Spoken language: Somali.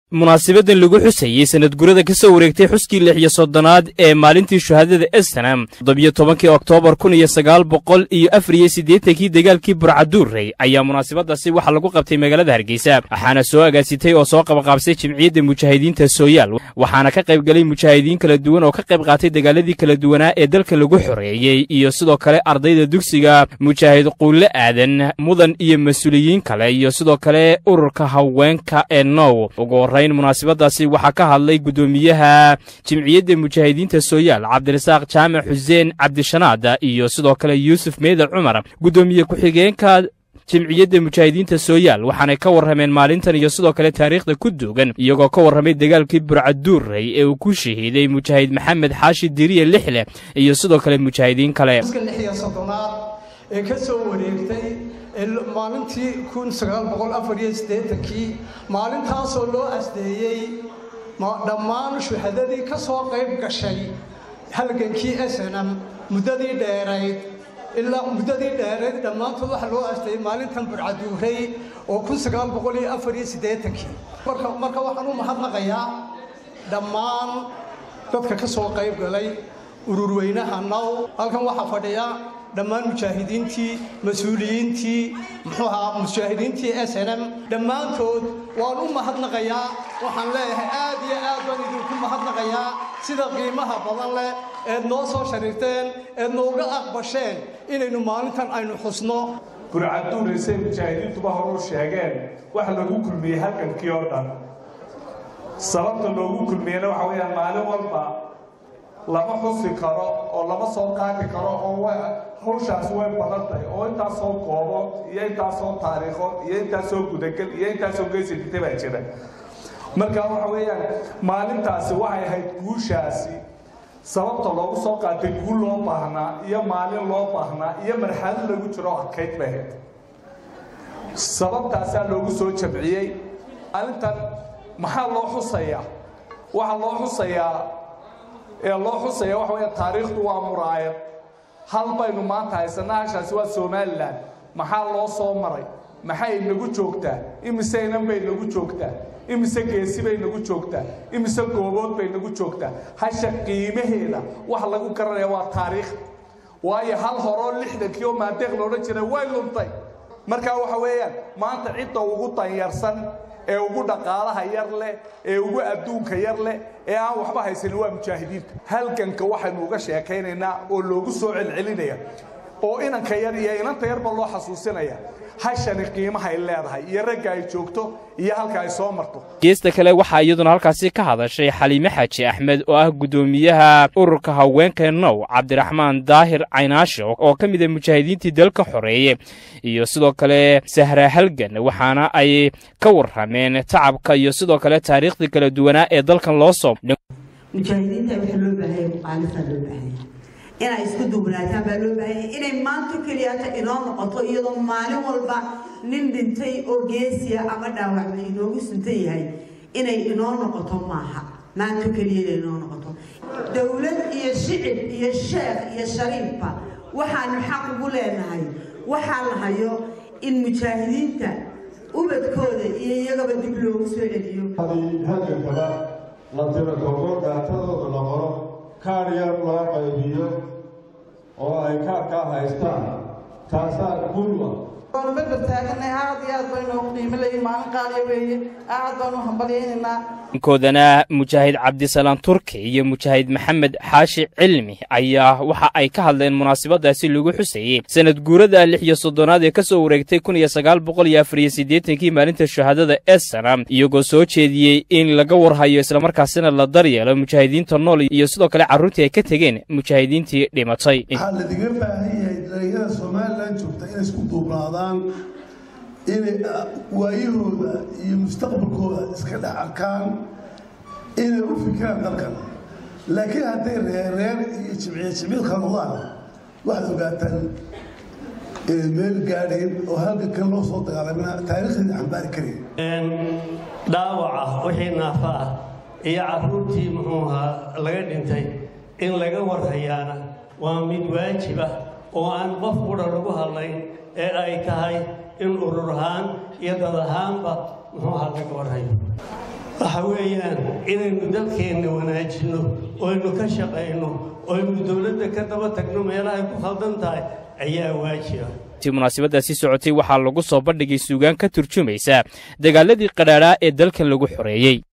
munaasabadan lagu xusayey sanad gurada ka soo wareegtay xuskii lix iyo soddonaad ee maalintii shuhaadada esnam toddobiyo tobankii oktoobar kun iyo sagaal boqol iyo afar iyo siddeetankii dagaalkii burcaduurrey ayaa munaasabadaasi waxaa lagu qabtay magaalada hargeysa waxaana soo agaasitay oo soo qabaqaabsay jimciyadda mujaahidiinta sooyaal waxaana ka qayb galay mujaahidiin kala duwan oo ka qayb qaatay dagaaladii kala duwanaa ee dalka lagu xoreeyey iyo sidoo kale ardayda dugsiga mujaahid quulle aadan mudan iyo mas-uuliyiin kale iyo sidoo kale ururka haweenka ee now munaasabadaasi waxaa ka hadlay guddoomiyaha jimciyadda mujaahidiinta sooyaal cabdirasaaq jaamac xuseen cabdishanaada iyo sidoo kale yuusuf meeda cumar guddoomiye ku-xigeenka jimciyadda mujaahidiinta sooyaal waxaanay ka warrameen maalintan iyo sidoo kale taariikhda ku duugan iyagoo ka warramay dagaalkii burcaduurrey ee uu ku shahiiday mujaahid maxamed xaashi diriye lixleh iyo sidoo kale mujaahidiin kale ee ka soo wareegtay maalintii kun sagaal boqol afar iyo siddeetankii maalintaasoo loo asdeeyey dhammaan shuhadadii ka soo qayb gashay halgankii snm muddadii dheerayd ilaa muddadii dheerayd dhammaantood waxaa loo asdeeyey maalintan burcaduurey oo kun sagaal boqol iyo afar iyo siddeetankii marka waxaan u mahadnaqayaa dhammaan dadka ka soo qayb galay ururweynaha now halkan waxaa fadhiya dhammaan mujaahidiintii mas-uuliyiintii muxuu ahaa mujaahidiintii s n m dhammaantood waan u mahadnaqayaa waxaan leeyahay aad iyo aad baan idinku mahadnaqayaa sida qiimaha badan leh eed noo soo shariirteen eed nooga aqbasheen inaynu maalintan aynu xusno burcaduuraysay mujaahidiintuba horu sheegeen waxa lagu kulmiyey halgankii oo dhan sababta loogu kulmiyeyna waxa weeyaan maalin walba lama xusi karo oo lama soo qaadi karo oo hawshaasi way badan tahay oo intaasoo goobood iyo intaasoo taariikhood iyo intaasoo gudagel iyo intaasoo geesi dhintay baa jira marka waxa weeyaan maalintaasi waxay ahayd guushaasi sababta loogu soo qaatay guul loo baahnaa iyo maalin loo baahnaa iyo marxalad lagu jiro adkayd bay ahayd sababtaasaa loogu soo jamciyey maalintan maxaa loo xusayaa waxaa loo xusayaa ee loo xusaya waxa weya taariikhdu waa muraayad hal baynu maanta haysanaa hashaasi waa somalilan maxaa loo soo maray maxay nagu joogtaa imise inan bay nagu joogtaa imise geesi bay nagu joogtaa imise goobood bay nagu joogtaa hasha qiimaheeda waxa lagu garanaya waa taariikh waayo hal horoo lixdankii oo maadeeq loodhan jiray way luntay marka waxa weeyaan maanta cidda ugu danyarsan ee ugu dhaqaalaha yar leh ee ugu adduunka yar leh ee aan waxba haysanin waa mujaahidiinta halganka waxaynu uga sheekaynaynaa oo loogu soo celcelinaya oo inanka yar iyo inanta yarba loo xasuusinaya hashani qiimahay leedahay iyo ragga ay joogto iyo halka ay soo marto geesta kale waxaa iyaduna halkaasi ka hadashay xaliime xaaji axmed oo ah guddoomiyaha ururka haweenka now cabdiraxmaan daahir caynaashe oo ka mid a mujaahidiintii dalka xoreeye iyo sidoo kale sahra halgan waxaana ay ka warrameen tacabka iyo sidoo kale taariikhdii kala duwanaa ee dalkan loo soo mujaahidiinta waxaa loo baahaya muqaalifaa loo baahaya inay isku duwanaataan baa loo baahaya inay maanta keliyata inoo noqoto iyadoo maalin walba nin dhintay oo geesiya ama dhaawacba inoogu suntan yahay inay inoo noqoto maaha maanta keliyada inoo noqoto dowlad iyo shicib iyo sheekh iyo shariifba waxaanu xaq ugu leenahay waxaa la hayo in mujaahidiinta ubadkooda iyo iyagaba dib loogu soo celiyo halgankaba la tiro koobo dhaatadooda la qoro kaar yar loo qaybiyo oo ay kaarkaa haystaan taasaa gulwa waanu berber taaganay aad iyo aad baynu qiimo leeyihin maalin qaaliya weeye aad baanu hambalyaynaynaa koodana mujaahid cabdisalaam turki iyo mujaahid maxamed xaashi cilmi ayaa waxa ay ka hadleen munaasabadaasi lagu xusayey sanad guurada lix iyo soddonaad ee ka soo wareegtay kun iyo sagaal boqol iyo afar iyo siddeetankii maalinta shuhaadada esana iyagoo soo jeediyey in laga warhayo islamarkaasina la daryeelo mujaahidiinta nool iyo sidoo kale carruurtii ay ka tegeen mujaahidiintii dhimatay waxaa ladiga baahan yahay dhalinyarada somalilan joogta inay isku duubnaadaan inay waayahooda iyo mustaqbalkooda iska dhex arkaan inay u fikiraan dalkan laakiin hadday reerreer iyo jimciya jimcid kala noqdaan waxaad ogaataan inay meel gaadhayn oo halgankan loo soo dagaalamina taariikhdeeda xambaari karayn dhaawaca wixii naafa ah iyo carruurtii muxuu ahaa laga dhintay in laga warhayaana waa mid waajib ah oo aan qof qudha lagu hadlayn ee ay tahay in urur ahaan iyo dad ahaanba muxuu ahaa laga warhayo waxa weeyaan inaynu dalkeenna wanaajinno oynu ka shaqayno oynu dowladda ka daba tagno meelahay ku khaldan tahay ayaa waajiba ti munaasabadaasi socotay waxaa lagu soo bandhigay suugaan ka turjumaysa dagaaladii qadhaadhaa ee dalkan lagu xoreeyey